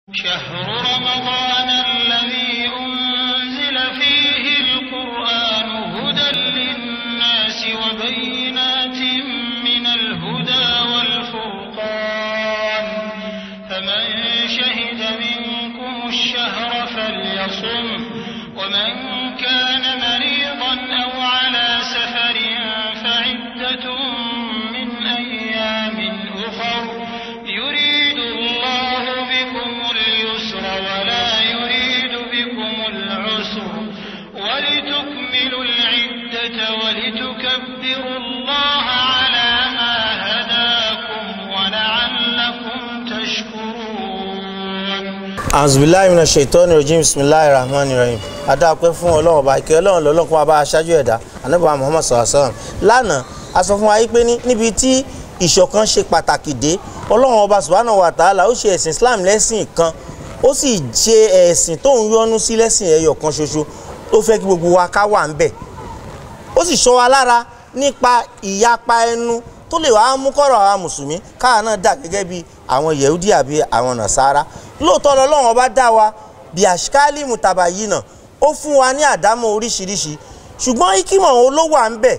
شهر رمضان الذي أنزل فيه القرآن هدى للناس وبينات من الهدى والفرقان فمن شهد منكم الشهر فليصم ومن كان مريضا أو على سفر فعدة من أيام أخر يريد الله بكم اليسر ولا يريد بكم العسر ولتكملوا العدة ولتكبروا الله على ما هداكم ولعلكم تشكرون azubilayi mina ṣètọ́ni rojim bisimilayi rahman rahim adáàpẹ́ fún ọlọ́run ọba ìkẹ́ ọlọ́run lọ́lọ́kùn abá aṣáájú ẹ̀dá anábàá muhammad sallallahu alayhi wa sallam lánàá a sọ fún wa yí pé ní níbi tí ìṣọ̀kan ṣe pàtàkì dé ọlọ́run ọba subhanahu wa ta'ala ó ṣe ẹ̀sìn islam lẹ́sìn kan ó sì ṣe ẹ̀sìn tóun yọ́nú sí lẹ́sìn ẹyọ kan ṣoṣo ó fẹ́ kí gbogbo wa ká wà ń bẹ̀ ó sì ṣọ́ wa lára nípa ìyapa ẹnu tó lè wàá mú kọ́rọ̀ àwa mùsùlùmí káà náà dà gẹ́gẹ́ bí àwọn yehudi àbí àwọn nàṣàrà lóòótọ́ lọ́lọ́run ọba dá wa bí àṣìkáálì mùtàbà yìí náà ó fún wa ní àdámọ̀ oríṣiríṣi ṣùgbọ́n ikímọ̀ òun ló wà ń bẹ̀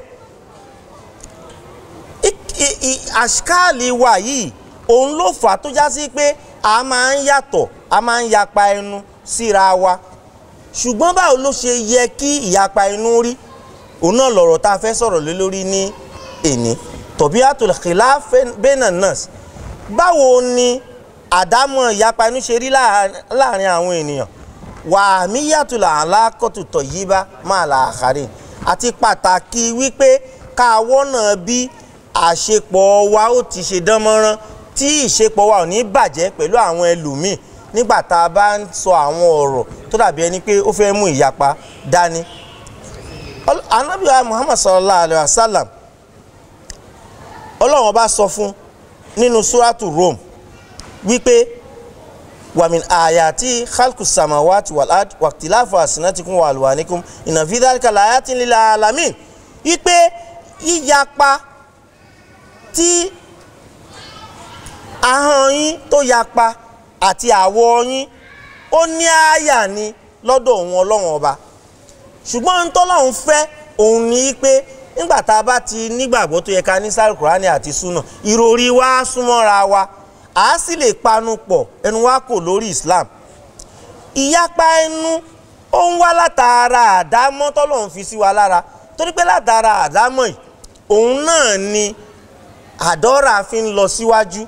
àṣìkáálì wa yìí òun ló fà á tó já sí pé a máa ń yàtọ̀ a máa ń yapa ẹnu síra wa ṣùgbọ́n báwo ló ṣe yẹ kí ìyapa ẹnu rí òun náà lọ̀rọ̀ tá a fẹ́ sọ̀rọ̀ lé lórí ní èní tọ̀bíàtul khilaf bẹ́nà nas báwo ni àdámọ̀ ìyapa inú ṣe rí láàrin àwọn ènìyàn wà míyàtúlà alákọ̀tù tọ̀yíbá máa là àkàrí àti pàtàkì wípé káwọ́ náà bí àṣepọ̀ wa ó ti ṣe dán mọ́rán tí ìṣepọ̀ wa ò ní bàjẹ́ pẹ̀lú àwọn ẹlòmíì nígbà tá a bá ń sọ àwọn ọ̀rọ̀ tó dàbí ẹni pé ó fẹ́ mú ìyapa dání. anábìyà muhammad sallallahu alayhi wa sallam ọlọ́run ọba sọ fún nínú suratu rome wípé wàmìn àyàtí khalku samawati walad wàtíláfà àsìnàtìkún wà lùwàníkún ìnàfíìdálíkà láyàtí lílà alamin wípé yíyapa tí ahọ́n yín tó yapa àti àwọ̀ yín ó ní àyà ni lọ́dọ̀ òun ọlọ́run ọba ṣùgbọ́n ń tọ́lọ́run fẹ́ òun ní pé nígbà tá a bá ti nígbàgbọ́ tó yẹ ká ní sáré kùránì àti súnà ìròrí wa súnmọ́ra wa a sì lè panu pọ̀ ẹnu wa kò lórí Islam ìyapa ẹnu ó ń wá látara àdámọ́ tọ́lọ́run fi sí wa lára torí pé látara àdámọ́ yìí òun náà ni àdọ́ra fi ń lọ síwájú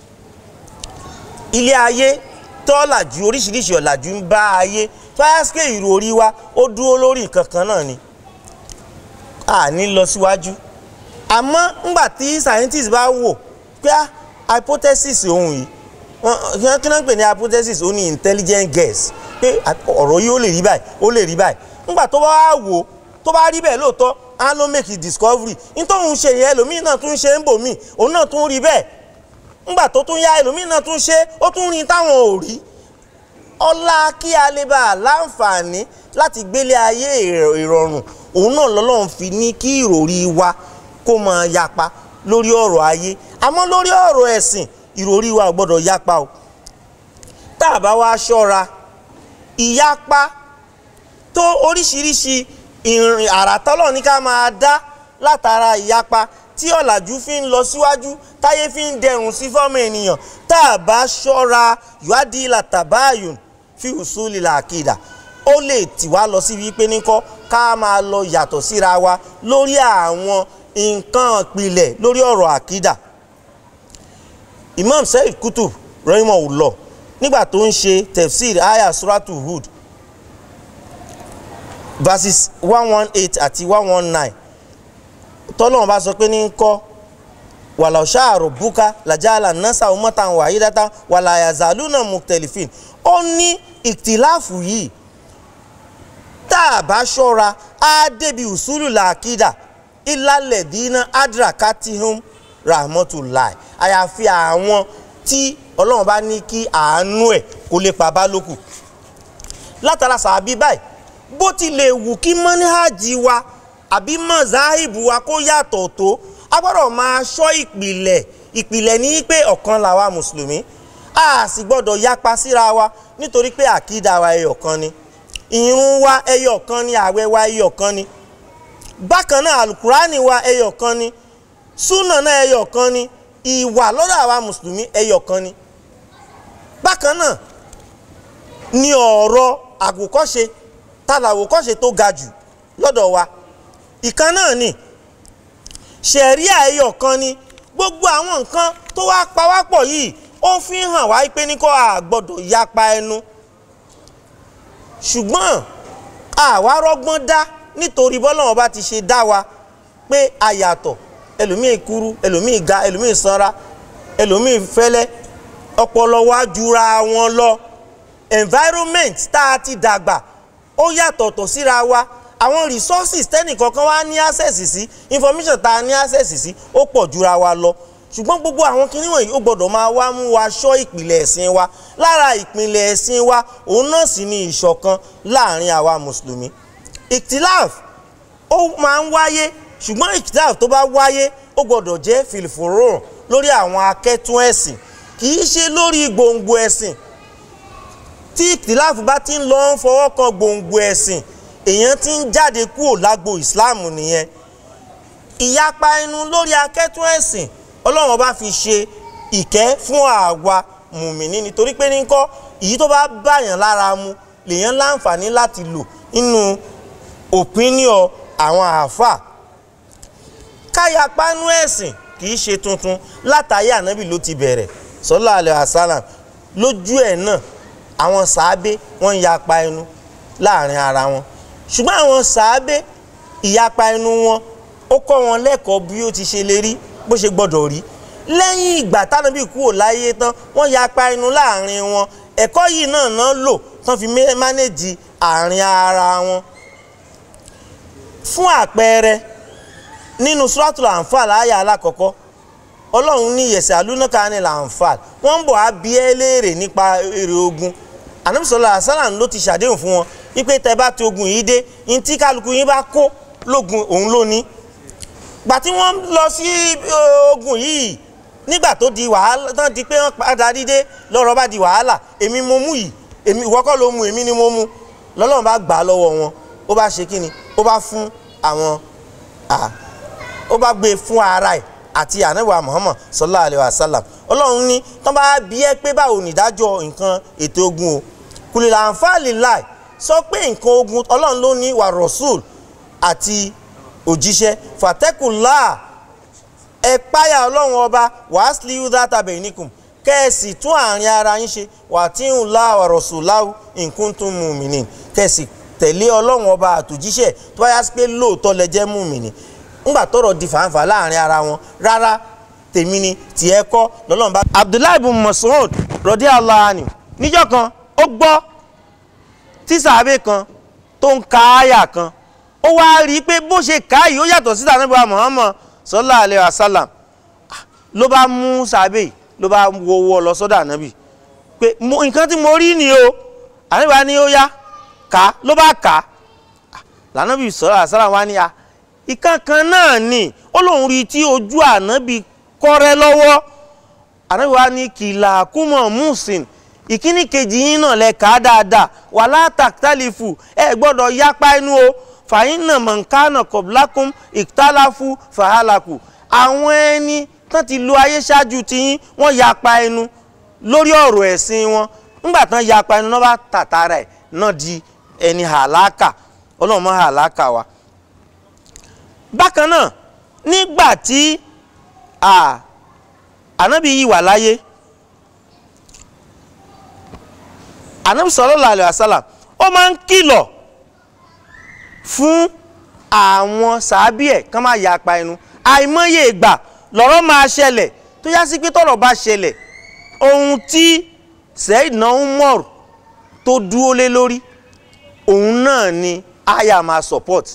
ilé ayé tọ́làjú oríṣiríṣi ọ̀làjú ń bá ayé fáyásíkè ìròrí wa ó dúró lórí nǹkan kan náà ni a ní lọ síwájú àmọ́ ńgbà tí scientist bá wò pé hypothesis òun yìí wọ́n kí wọ́n pè ní hypothesis ó ní intelligent guess pé ọ̀rọ̀ yìí ó lè rí báyìí ó lè rí báyìí ńgbà tó bá wá wò tó bá rí bẹ́ẹ̀ lóòótọ́ á ló make a discovery nítorí ṣe yẹn ẹlòmíì náà tún ṣe ń bò míì òun náà tún rí bẹ́ẹ̀ ńgbà tó tún yá ẹlòmíì náà tún ṣe ó tún rí táwọn ò rí ọlá kí a lè bá a láǹfààní láti gbélé ayé ìrọ̀rùn òun náà lọ́lọ́run fi ní kí ìròrí wa kó máa yapa lórí ọ̀rọ̀ ayé àmọ́ lórí ọ̀rọ̀ ẹ̀sìn ìròrí wa ò gbọ́dọ̀ yapa o tá a bá wá ṣọ́ra ìyapa tó oríṣiríṣi ìrìn àràtọ́lọ̀ ní ká máa dá látara ìyapa tí ọ̀làjú fi ń lọ síwájú táyé fi ń dẹrùn sí fọ́mọ ènìyàn tá a bá ṣọ́ra ìwádìí làtàbáyùn fi usuli làkìdà ó lè tì wá lọ síbi pé níkọ́ ká máa lọ yàtọ̀ síra wa lórí àwọn nǹkan ìpìlẹ̀ lórí ọ̀rọ̀ àkídà Imam Sayyid Qutb rahimahullah nígbà tó ń ṣe tefsir aya suratu Hud verses one one eight àti one one nine tọ́lọ́wọ́n bá sọ pé ní kọ́ wàlàó ṣáàrò búká làjàlá nasa umatan wahidatan wàlà yazaluna muktelifin ó ní ìtìláàfù yìí tá a bá ṣọ́ra á débi usulu làkídà ìlàlẹ̀ dínà adrakatihum rahmatulahi àyàfi àwọn tí ọlọ́run bá ní kí àánú ẹ̀ kó lè pa bá lókù látara sàbí báyìí bó ti lè wù kí mọ́níhàjì wa àbí mọ̀záhìbù wa kó yàtọ̀ tó a gbọ́dọ̀ máa ṣọ́ ìpìlẹ̀ ìpìlẹ̀ ní pé ọ̀kan làwa mùsùlùmí a sì gbọ́dọ̀ yapa síra wa nítorí pé àkídà wa ẹyọ kan ni ìrun wa ẹyọ kan ni àwẹ̀ wa ẹyọ kan ni bákan náà alukurani wa ẹyọ kan ni súnà náà ẹyọ kan ni ìwà lọ́dọ̀ àwa mùsùlùmí ẹyọ kan ni bákan náà ni ọ̀rọ̀ àwòkọ́ṣe tàlàwòkọ́ṣe tó ga jù lọ́dọ̀ wa ìkan náà ni ṣẹ̀ríà ẹyọ kan ni gbogbo àwọn nǹkan tó wá pawápọ̀ yìí ó fi hàn wá pé ní kó a gbọ́dọ̀ yapa ẹnu ṣùgbọ́n àwa rọ́gbọ́n dá nítorí bọ́lọ́wọ́n bá ti ṣe dá wa pé a yàtọ̀ ẹlòmíì kúrú ẹlòmíì ga ẹlòmíì sanra ẹlòmíì fẹ́lẹ́ ọpọlọ wa jura wọn lọ environment tá a ti dàgbà ó yàtọ̀tọ̀ síra wa àwọn resources tẹ́nìkankan wá ní access sí information tá a ní access sí ó pọ̀ jura wa lọ ṣùgbọ́n gbogbo àwọn kinní wọ̀nyí ó gbọ́dọ̀ máa wá mú wa ṣọ́ ìpìlẹ̀ ẹ̀sìn wa lára ìpìlẹ̀ ẹ̀sìn wa òun náà sì ni ìṣọ̀kan láàrin àwa mùsùlùmí ìtìláf ó máa ń wáyé ṣùgbọ́n ìtìláf tó bá wáyé ó gbọ́dọ̀ jẹ́ fìlìfòrò lórí àwọn akẹ́tún ẹ̀sìn kì í ṣe lórí gbòǹgbò ẹ̀sìn tí ìtìláf bá ti ń lọ ń fọwọ́ kan gbòǹgbò ẹ̀sìn èèyàn ti ń jáde kúrò lágbo ìsìláàmù nìyẹn ìyapa ẹnu lórí akẹ́tún ẹ̀sìn ọlọ́run bá fi ṣe ìkẹ́ fún àwa mùmíní nítorí pé ní kọ́ èyí tó bá báyàn lára mu lèèyàn láǹfààní láti lò nínú opinion àwọn àáfàá káyapa ẹnu ẹ̀sìn kì í ṣe tuntun látàyé ànábì ló ti bẹ̀rẹ̀ sallallahu alaihi wasallam lójú ẹ̀ náà àwọn sàábé wọ́n ń yapa ẹnu láàrin ara wọn ṣùgbọ́n àwọn sàábé ìyapa ẹnu wọn ó kọ́ wọn lẹ́kọ̀ọ́ bí ó ti ṣe lè rí bó ṣe gbọ́dọ̀ rí lẹ́yìn ìgbà tánàbí kúrò láyé tán wọ́n yapa ẹnu láàrin wọn ẹ̀kọ́ yìí náà náà lò tán fi mánéjì àárín ara wọn fún àpẹẹrẹ nínú suratul anfal àyà alákọ̀ọ́kọ́ ọlọ́run ní yẹ̀sẹ̀ alúnáka ní lanfal wọ́n ń bọ̀ á bí ẹ́ léèrè nípa èrè ogun ànábìsọ̀lá àsálàm ló ti ṣàdéhùn fún wọn wípé tẹ bá ti ogun yìí dé ní tí kálukú yín bá kó lógun òun ló ní gbà tí wọ́n lọ sí ogun yìí nígbà tó di wàhálà tán di pé wọ́n padà dídé lọ́rọ̀ bá di wàhálà èmi mo mú yìí èmi ìwọ kọ́ ló mú èmi ni mo mú lọ́lọ́run bá gbà á lọ́wọ́ wọn ó bá ṣe kíni ó bá fún àwọn ó bá gbé fún ara ẹ̀ àti ànábì Muhammad sallallahu alayhi wa sallam ọlọ́run ní tán bá bí ẹ pé báwo nìdájọ́ nǹkan ètò ogun o kùlìlà àǹfààní láì sọ pé nǹkan ogun ọlọ́run ló ní wà rọ̀ṣùl àti òjíṣẹ́ fàtẹ́kùlá ẹ páyà ọlọ́run ọba wàásìlì yúdá tàbí níkùn kẹ́ẹ̀sì tún àárín ara yín ṣe wà tí ń la ọ̀rọ̀ láwù nǹkan tún mú mi ní kẹ́ẹ̀sì tẹ̀lé ọlọ́run ọba àtòjíṣẹ́ tó bá yá sí pé lóòótọ́ lẹ jẹ́ mú mi ní ńgbà tọ́rọ̀ di fàǹfà láàrin ara wọn rárá tèmi ni tiẹ̀ kọ́ lọ́lọ́run bá. Abdullahi bin Mas'ud rọ̀dí aláàánú níjọ́ kan ó gbọ́ tí sàábé kan tó ń ka àyà kan ó wá rí i pé bó ṣe ká yìí ó yàtọ̀ sí tàbí Muhammad sallallahu alaihi wasallam ló bá mú sàábé ló bá wọ́wọ́ lọ sọ́dọ̀ ànábì pé nǹkan tí mo rí ni o ànábì ni ó yá ká ló bá ká lànàbì sallallahu alaihi wasallam wá ní a ìkankan náà ni ó lóun rí i tí ojú ànábì kọ́rẹ́ lọ́wọ́ ànábì wa ní kìlà kúmọ̀ musin ìkíní kejì yín náà lẹ kà á dáadáa wà látàkítàlífù ẹ gbọ́dọ̀ yapa inú o fàyínà mọ̀nkánà kọ̀blákùn ìtàláfù fàhálàkù àwọn ẹni tán ti lo ayé ṣáájú tiyín wọ́n yapa ẹnu lórí ọ̀rọ̀ ẹ̀sìn wọn nígbà tán yapa ẹnu náà bá tàtàrà ẹ̀ náà di ẹni hàlákà ọlọ́run mọ́ hàlákà wa bákan náà nígbà tí ànábì yìí wà láyé ànábì sallallahu alaihi wasallam ó máa ń kìlọ̀ fún àwọn sàábì ẹ̀ kán máa yapa ẹnu àìmọye ìgbà lọ́rọ̀ máa ṣẹlẹ̀ tó yá sí pé tọ́rọ̀ bá ṣẹlẹ̀ ohun tí Sayyidina Umar tó dúró lé lórí òun náà ni aya máa support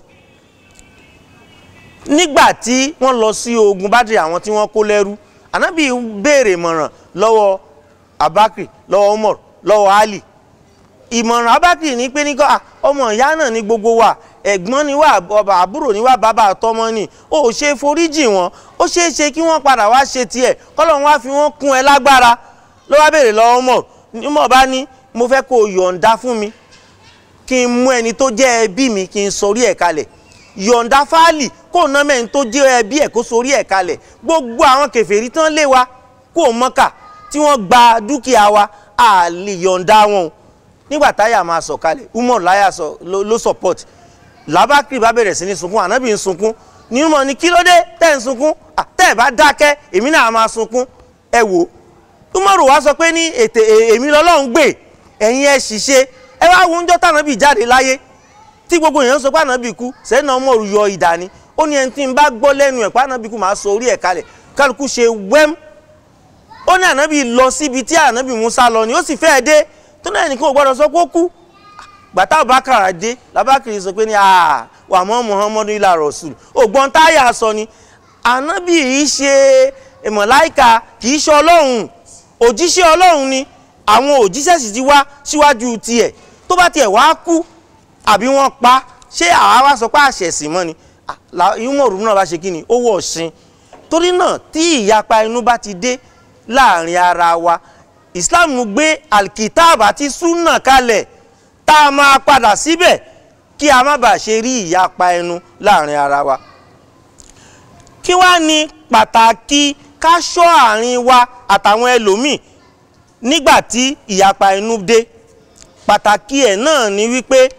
nígbà tí wọ́n lọ sí ogun bádìrì àwọn tí wọ́n kó lẹ́rú ànábì béèrè ìmọ̀ràn lọ́wọ́ abakri lọ́wọ́ umar lọ́wọ́ ali ìmọ̀ràn abakri ní pé nígbà ọmọ ìyá náà ní gbogbo wa ẹ̀gbọ́n ni wá ọba àbúrò ni wá bàbá àtọmọ ni ó ṣe foríjì wọn ó ṣeé ṣe kí wọ́n padà wá ṣe tiẹ̀ kọ́lọ́run wá fi wọ́n kún ẹ lágbára ló wá béèrè lọ́wọ́ Umar Umar bá ní mo fẹ́ kó o yọ̀ǹda fún mi kí n mú ẹni tó jẹ́ ẹbí mi kí n sorí ẹ̀ kalẹ̀ yọ̀ǹda fáàlì kó ná mẹ́rin tó jẹ́ ẹbí ẹ̀ kó sorí ẹ̀ kalẹ̀ gbogbo àwọn kèfèrí tán lé wa kó o mọ́kà tí wọ́n gba dúkìá wa a lè yọ̀ǹda wọn o nígbà táyà máa sọ̀ kalẹ̀ Umar láyà sọ ló support làbákìrì bá bẹ̀rẹ̀ sí ní sunkún ànábì ń sunkún ní Umar ní kí ló dé tẹ́ ń sunkún tẹ́ ẹ̀ bá dákẹ́ èmi náà máa sunkún ẹ wò Umaru wa sọ pé ní ètè èmi lọ́lọ́run gbè ẹ̀yin ẹ̀ ṣiṣẹ́ ẹ wá wo oúnjẹ tànàbì jáde láyé tí gbogbo èèyàn sọ pé ànábì kú sẹ́nà Umaru yọ ìdá ni ó ní ẹni tí ń bá gbọ́ lẹ́nu ẹ̀ pé ànábì kú máa sọ orí ẹ̀ kalẹ̀ kálukú ṣe wẹ́m ó ní ànábì lọ síbi tí ànábì Musa lọ ni ó sì fẹ́ẹ́ dé tó náà nìkan ò gbọ́dọ̀ sọ pé ó kú gbàtà Abubakar dé labakiri sọ pé ní wà mọ́ Muhammadu ilà Rasul ògbọ́n táyà sọ ni ànábì yìí ṣe mọ̀láìka kì í ṣe ọlọ́run òjíṣẹ́ ọlọ́run ni àwọn òjíṣẹ́ sì ti wá síwájú tiẹ̀ tó bá tiẹ̀ wá kú àbí wọ́n pa ṣé àwa wá sọ pé àṣẹ̀sìn mọ́ ni ìmọ̀rún náà bá ṣe kí ni ó wọ̀ ṣin torí náà tí ìyapa inú bá ti dé láàrin ara wa Islam gbé alkitab àti sunna kalẹ̀ tá a máa padà síbẹ̀ kí a má bàa ṣe rí ìyapa ẹnu láàrin ara wa kí wá ní pàtàkì ká ṣọ́ àárín wa àtàwọn ẹlòmíì nígbà tí ìyapa inú dé pàtàkì ẹ̀ náà ni wípé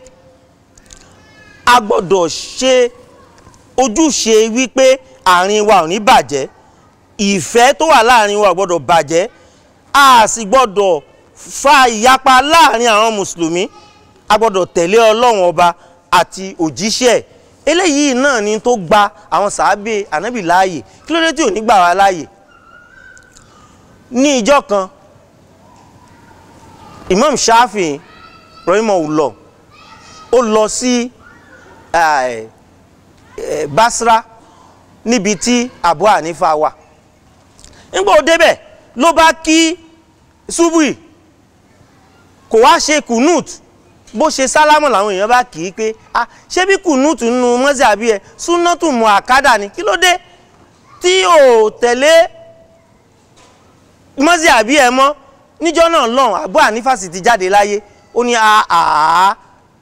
a gbọ́dọ̀ ṣe ojúṣe wípé àárín wa ò ní bàjẹ́ ìfẹ́ tó wà láàrin wa ò gbọ́dọ̀ bàjẹ́ a sì gbọ́dọ̀ fa ìyapa láàrin àwọn mùsùlùmí a gbọ́dọ̀ tẹ̀lé ọlọ́run ọba àti òjíṣẹ́ ẹ̀ eléyìí náà ni tó gba àwọn sàábé ànábì láàyè kí ló dé tí ò ní gbà wá láàyè ní ìjọ kan Imam Shafi rahimahullah ó lọ sí Basra níbi tí Abu Hanifa wà nígbà ó débẹ̀ ló bá kí ṣubúì kò wá ṣe kùnút bó ṣe sálámù làwọn èèyàn bá kì í pé ah ṣé bí kùnúùtù nínú mọ́sí àbí ẹ súnátù mọ àkádà ni kí ló dé tí ò tẹ̀lé mọ́sí àbí ẹ mọ́ níjọ́ náà lọ́hùn Abu Hanifa sì ti jáde láyé ó ní àá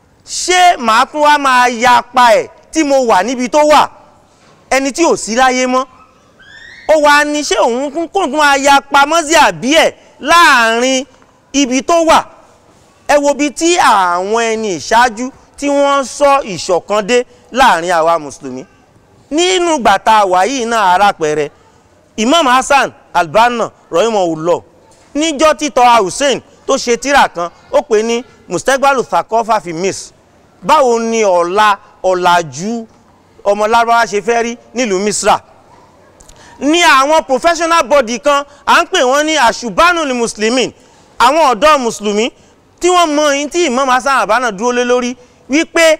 ṣé màá tún wá máa ya pa ẹ̀ tí mo wà níbi tó wà ẹni tí ò sí láyé mọ́ ó wá ní ṣé òun kún kó tún máa ya pa mọ́sí àbí ẹ̀ láàrin ibi tó wà ẹ wo bí tí àwọn ẹni ìṣáájú tí wọ́n sọ ìṣọ̀kan dé láàrin àwa mùsùlùmí nínú gbàtà wàyí náà arápẹrẹ Imam Hassan Al-Banna rahimahullah níjọ́ títọ́ Hussein tó ṣe tírà kan ó pè ní mustegbalu thakofa fi mis báwo ni ọ̀la ọ̀làjú ọmọ lárúbáwá ṣe fẹ́ rí nílùú Misra ní àwọn professional body kan à ń pè wọ́n ní àṣùbánu ní muslimin àwọn ọ̀dọ́ mùsùlùmí tí wọ́n mọ yín tí Imam Hassan Al-Banna dúró lé lórí wípé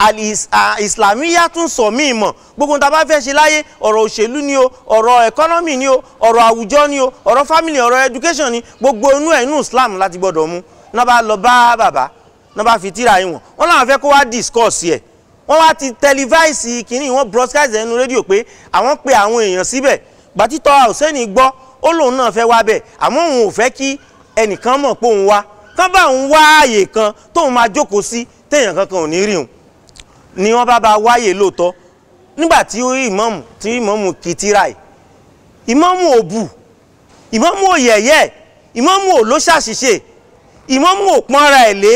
ìsìlámíyà tún sọ míì mọ̀ gbogbo tá a bá fẹ́ ṣe láyé ọ̀rọ̀ òṣèlú ni o ọ̀rọ̀ ẹ̀kọ́nọ́mì ni o ọ̀rọ̀ àwùjọ ni o ọ̀rọ̀ fámìlì ọ̀rọ̀ education ni gbogbo inú ẹ̀ inú Islam láti gbọ́dọ̀ mú náà bá lọ bá bàbá náà bá fi tíra yín wọ̀n wọ́n láwọn fẹ́ kó wá discuss yẹ̀ wọ́n wá ti televise kínní wọ́n broadcast ẹnu rédíò pé àwọn pe àwọn èèyàn síbẹ̀ gbàtítọ́ Hussein gbọ́ ó lóun náà fẹ́ wá bẹ̀ àmọ́ òun ò fẹ́ kí ẹnìkan mọ̀ pé òun wá kán bá òun wá ààyè kan tóun máa jókòó sí téèyàn kankan ò ní rí òun ni wọ́n bá bá wáyè lóòótọ́ nígbà tí ó rí ìmọ̀mù tí ìmọ̀mù kìtìrà yìí ìmọ̀mù ò bù ìmọ̀mù ò yẹ̀yẹ́ ìmọ̀mù ò ló ṣàṣìṣe ìmọ̀mù ò pọ́nra ẹ̀ lé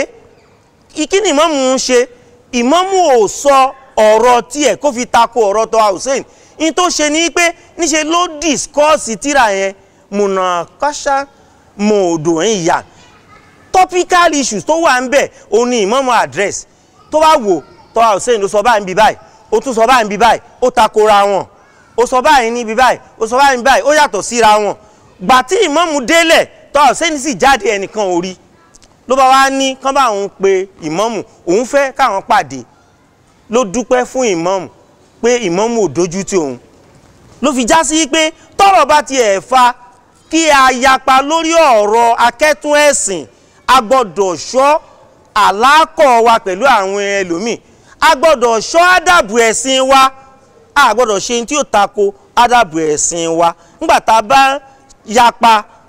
kí ni ìmọ̀mù ń ṣe ìmọ̀mù ò sọ ọ̀rọ̀ tiẹ̀ kó fi tako ọ̀rọ̀ tó Hussein ní tó ṣe ni pé níṣe ló discourse tíra yẹn mùnàkọ́ṣá mòdò ìyá topical issues tó wà ń bẹ̀ òun ni ìmọ̀mù address tó bá wò tọ́wá hussein ló sọ báyìí níbi báyìí ó tún sọ báyìí níbi báyìí ó takora wọn ó sọ báyìí níbi báyìí ó sọ báyìí níbi báyìí ó yàtọ̀ síra wọn gbà tí ìmọ̀mù délẹ̀ tọ́wá hussein sì jáde ẹnìkan ò rí ló bá wá ní kán bá òun pe ìmọ̀mù òun fẹ́ káwọn pàdé ló dúpẹ́ fún ìmọ̀mù pé ìmọ̀mù ò dojú tì òun ló fi já sí pé tọ́rọ̀ bá tiẹ̀ fa kí a yapa lórí ọ̀rọ̀ akẹ́tún ẹ̀sìn a gbọ́dọ̀ ṣọ́ àlákọ̀ wa pẹ̀lú àwọn ẹlòmíì a gbọ́dọ̀ ṣọ́ ádàbù ẹ̀sìn wa a gbọ́dọ̀ ṣe tí ó tako ádàbù ẹ̀sìn wa nígbà tá a bá yapa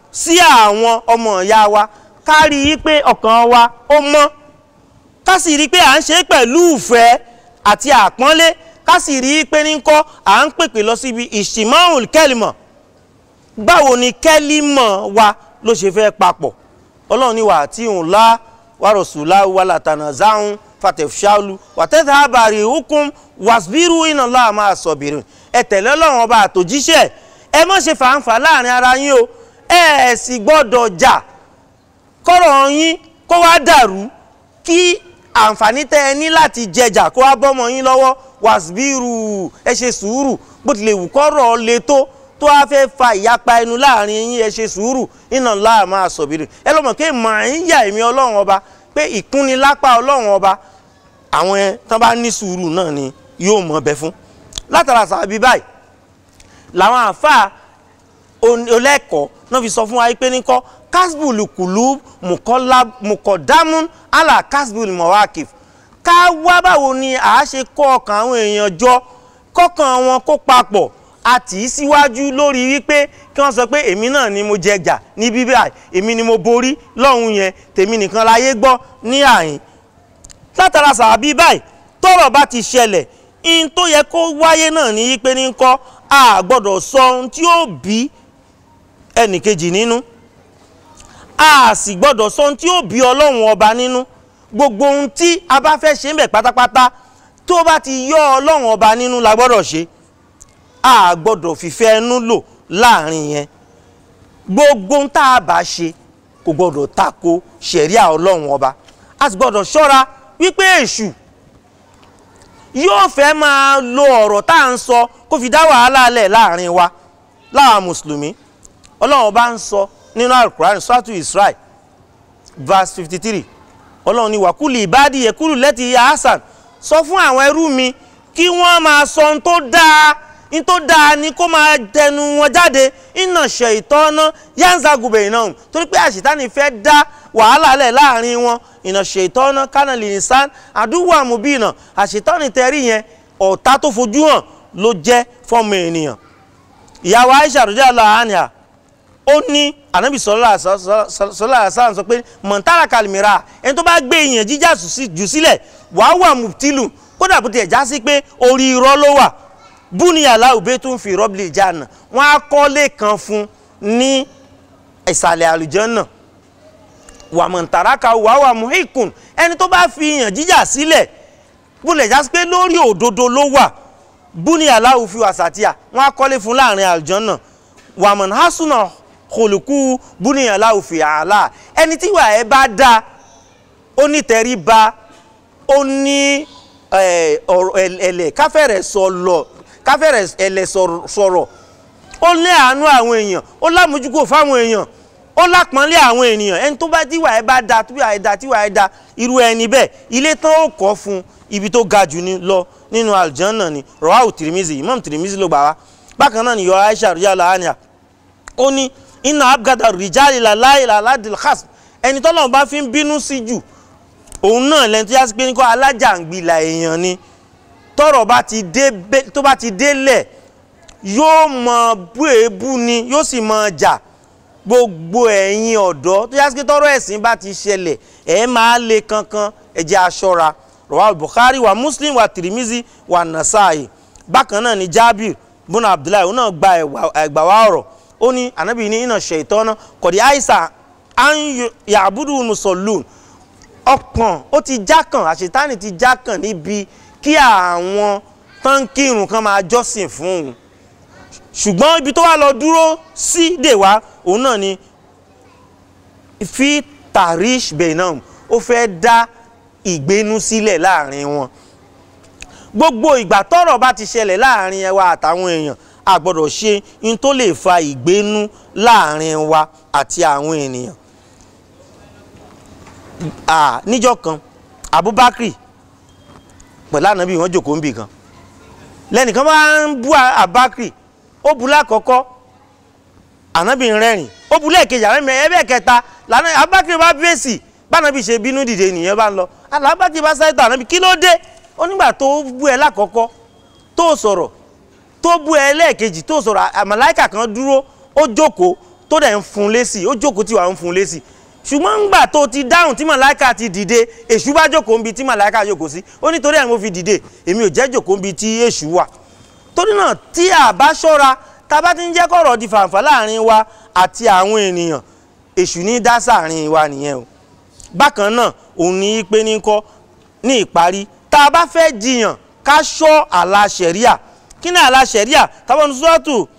sí àwọn ọmọ ìyá wa ká rí i pé ọkàn wa ó mọ́ ká sì rí i pé à ń ṣe é pẹ̀lú ìfẹ́ àti àpọ́nlé ká sì rí i pé ní kọ́ à ń pèpè lọ síbi ìṣìmọ́hùn kẹ́lìmọ̀ báwo ni kẹ́lìmọ̀ wa ló ṣe fẹ́ papọ̀ ọlọ́run ní wà tí òun lá wàrọ̀sùlá wàlàtànà záhùn fatẹ̀fṣálu wàtẹ́tà àbàrí hukum wàsbírù iná láà máa sọ̀bìrì ẹ tẹ̀lé ọlọ́run ọba àtòjíṣẹ́ ẹ má ṣe fàǹfà láàrin ara yín o ẹ ẹ̀ sì gbọ́dọ̀ jà kọ́rọ̀ yín kó wá dàrú kí àǹfààní tẹ́ ẹ ní láti jẹjà kó wá bọ́mọ yín lọ́wọ́ wàsbírù ẹ ṣe sùúrù bó tilẹ̀ wù kọ́rọ̀ le tó tó wá fẹ́ fa ìyapa ẹnu láàrin yín ẹ ṣe sùúrù iná láà máa sọ̀bìrì ẹ lọ́mọ pé màá ń yà èmi ọlọ́run ọba pé ìkúnnilápá ọlọ́run ọba àwọn ẹ tán bá ní sùúrù náà ni yóò mọ̀ bẹ fún látara sàbí báyìí làwọn àáfàá olẹ́kọ̀ọ́ náà fi sọ fún wa pé ní kọ́ kasbul kulub mukọ̀dámún ala kasbul mawakif ká wá báwo ni a ṣe kọ́ ọkàn àwọn èèyàn jọ kọ́kàn wọn kó papọ̀ àti síwájú lórí wípé kí wọ́n sọ pé èmi náà ni mo jẹjà ní bíbá èmi ni mo borí lọ́hùn yẹn tèmi nìkan láyé gbọ́ ní àyín látara sàbí báyìí tọ́rọ̀ bá ti ṣẹlẹ̀ in tó yẹ kó wáyé náà ní wípé ní kọ́ a gbọ́dọ̀ sọ ohun tí ó bí ẹnìkejì nínú a sì gbọ́dọ̀ sọ ohun tí ó bí ọlọ́run ọba nínú gbogbo ohun tí a bá fẹ́ ṣe ń bẹ̀ pátápátá tó bá ti yọ ọlọ́run ọba nínú la gbọ́dọ̀ ṣe a gbọ́dọ̀ fìfẹ́ ẹnu lò láàrin yẹn gbogbo ohun tá a bá ṣe kò gbọ́dọ̀ tako ṣẹ̀ríà ọlọ́run ọba a sì gbọ́dọ̀ ṣọ́ra wípé èṣù yóò fẹ́ máa lo ọ̀rọ̀ tá à ń sọ kó fi dá wàhálà lẹ̀ láàrin wa láwa mùsùlùmí ọlọ́run bá ń sọ nínú alukurani suratu israel verse fifty three ọlọ́run ní wàkúlì ìbádìí yẹkúlù lẹ́tì hasan sọ fún àwọn ẹrú mi kí wọ́n máa sọ ohun tó dáa ohun tó dáa ni kó máa tẹnu wọn jáde iná ṣe ìtọ́ná yanzagubẹ̀ náà torí pé àṣetánì fẹ́ dá wàhálà lẹ̀ láàrin wọn ìnà ṣètọ́nà kánàlì nìsán àdúgbò àmúbìnà àṣetọ́nì tẹ́rí yẹn ọ̀tá tó fojú hàn ló jẹ́ fọ́mọ ènìyàn ìyàwó Aisha rọjá lọ àánìyà ó ní ànábì sọlá àṣà sọ pé mọ̀ntàrà kalimira ẹni tó bá gbé èèyàn jíjà jù sílẹ̀ wàá wà mùtìlù kódà bó tiẹ̀ já sí pé orí irọ́ ló wà búniyàlá òbí tó ń fi rọ́bìlì ìjànà wọ́n á kọ́lé kan fún ní ìsàlẹ̀ àlùjànnà wàmọ̀ntàràkà wàwà muhikun ẹni tó bá fi yàn jíjà sílẹ̀ bólẹ̀ já sí pé lórí òdodo ló wà búniyàlá òfin wàsàtìyà wọ́n á kọ́lé fún láàrin àlùjànnà wàmọ̀n hasuna kòlùkù búniyàlá òfin àlà ẹni tí ìwà ẹ bá dáa ó ní tẹríba ó ní ẹ̀lẹ̀ káfẹ́rẹ̀ sọ̀lọ̀ káfẹ́rẹ̀ ẹ̀lẹ̀ sọ̀rọ̀ ó ní àánú àwọn èèyàn ó lámójúkò fáwọn èèyàn ó lápọ́nlé àwọn ènìyàn ẹni tó bá tíwà ẹ bá da tíwà ẹ da tíwà ẹ da irú ẹni bẹ́ẹ̀ ilé tán ó kọ́ fún ibi tó ga jù ní lọ nínú aljanna ni rawahu tirimizi imam tirimizi ló gbà wá bákan náà ni yọ aisha rìjàlá àníyà ó ní iná abgada rìjàlá làláì làládìl khas ẹni tọ́lọ́run bá fi ń bínú sí jù òun náà lẹni tó yá sí pé ní kọ́ alájàngbìlà èèyàn ni tọ́rọ̀ bá ti dé tó bá ti délẹ̀ yóò mọ bú èébú ni yóò sì mọ jà gbogbo ẹ̀yin ọ̀dọ́ tó yá sí pé tọ́rọ̀ ẹ̀sìn bá ti ṣẹlẹ̀ ẹ̀ máa le kankan ẹ jẹ́ aṣọ́ra rawal bukhari wa muslim wa tirimizi wa nasai bákan náà ni jabir buna abdullahi òun náà gba ẹgbà wa ọ̀rọ̀ ó ní anabi ní iná ṣètọ́nà kọ̀dí àìsàn an yàbúdù musallun ọkàn ó ti jákàn àṣetánì ti jákàn níbi kí àwọn tánkìrùn kan máa jọ́sìn fún òun ṣùgbọ́n ibi tó wà lọ dúró sí dèwà òun náà ni fi tarish benam ó fẹ́ dá ìgbénú sílẹ̀ láàrin wọn gbogbo ìgbà tọ́rọ̀ bá ti ṣẹlẹ̀ láàrin ẹwa àtàwọn èèyàn a gbọ́dọ̀ ṣe in tó lè fa ìgbénú láàrin wa àti àwọn ènìyàn ah níjọ́ kan abubakar pẹ̀lú ànábì wọn jòkó ń bì kan lẹ́nìkan bá ń bú abubakar ó bu lákọ̀ọ́kọ́ ànábì ń rẹ́rìn ó bu lẹ́ẹ̀kejì ànábì ẹ̀bẹ̀ kẹta lànà abubakar bá fèsì bánábì ṣe bínú dìde nìyẹn bá ń lọ abubakar bá sáré tó ànábì kí ló dé ó nígbà tó bú ẹ lákọ̀ọ́kọ́ tó sọ̀rọ̀ tó bú ẹ lẹ́ẹ̀kejì tó sọ̀rọ̀ àmàláìkà kan dúró ó jókòó tó dẹ̀ ń fún lésì ó jókòó tí wàá ń fún lésì ṣùgbọ́n ńgbà tó ti dáhùn tí màláìka ti dìde èṣù bá jókòó níbi tí màláìka jókòó sí ó nítorí ẹ̀ mo fi dìde èmi ò jẹ́ jókòó níbi tí èṣù wà torí náà tí a bá ṣọ́ra tá a bá ti ń jẹ́ kọ̀rọ̀ di fàǹfà láàrin wa àti àwọn ènìyàn èṣù ní dá sáàrin wa nìyẹn o bákan náà òun ní í pé ní kọ́ ní ìparí tá a bá fẹ́ jiyàn ká ṣọ́ àlà ṣẹ̀ríà kí ni àlà ṣẹ̀ríà táwọn sọ́ọ̀tù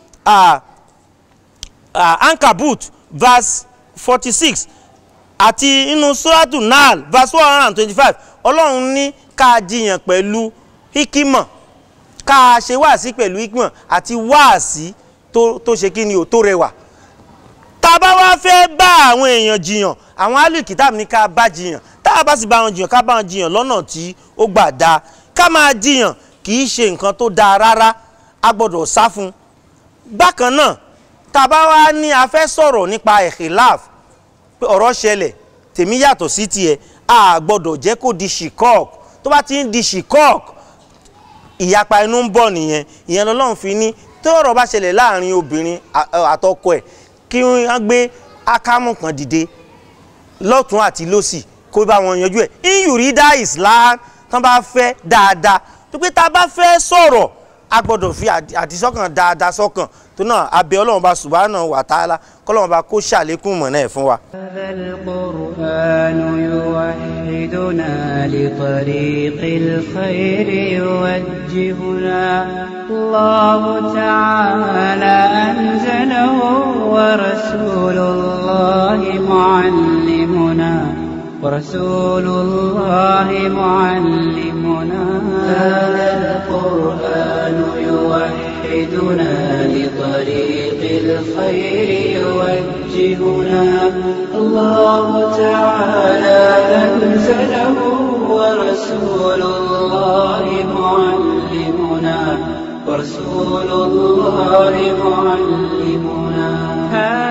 ankabut verse forty six àti inú sọ́ọ̀tù nal verse one hundred and twenty-five ọlọ́run ní ká jiyàn pẹ̀lú hikima ká ṣe wáàsí pẹ̀lú hikima àti wáàsí tó tó ṣe kí ni ò tó rẹwà tá a bá wá fẹ́ bá àwọn èèyàn jiyàn àwọn alùkìtàbí ní ká bá jiyàn tá a bá sì bá wọn jiyàn ká bá wọn jiyàn lọ́nà tí ó gbà dáa ká máa jiyàn kì í ṣe nǹkan tó dáa rárá a gbọ́dọ̀ sá fún un bákan náà tá a bá wá ní a fẹ́ sọ̀rọ̀ nípa ẹ̀hìláf pé ọ̀rọ̀ ṣẹlẹ̀ tèmi yàtọ̀ sí tiẹ̀ a gbọ́dọ̀ jẹ́ kó di ṣìkọ́ọ̀k tó bá ti ń di ṣìkọ́ọ̀k ìyapa inú ń bọ̀ nìyẹn ìyẹn lọ́lọ́run fi ní tí ọ̀rọ̀ bá ṣẹlẹ̀ láàrin obìnrin àtọkọ ẹ̀ kí wọ́n gbé ákámù kan dìde lọ́tún àti lọ́sì kó bá wọn yanjú ẹ̀ iyùrídà islam tán bá fẹ́ dáadáa tó pé tá a bá fẹ́ sọ̀rọ̀ a gbọ́dọ̀ fi àdìsọ́kàn dáadáa sọ́kàn tó náà abẹ́ ọlọ́run bá subhanahu wa ta'ala kọ́lọ́run bá kó ṣàlékún mọ̀nà ẹ̀ fún wa. هذا القرآن يوحدنا لطريق الخير يوجهنا الله تعالى أنزله ورسول الله معلمنا ورسول الله معلمنا هذا القرآن يوحدنا لطريق الخير يوجهنا الله تعالى أنزله ورسول الله معلمنا ورسول الله معلمنا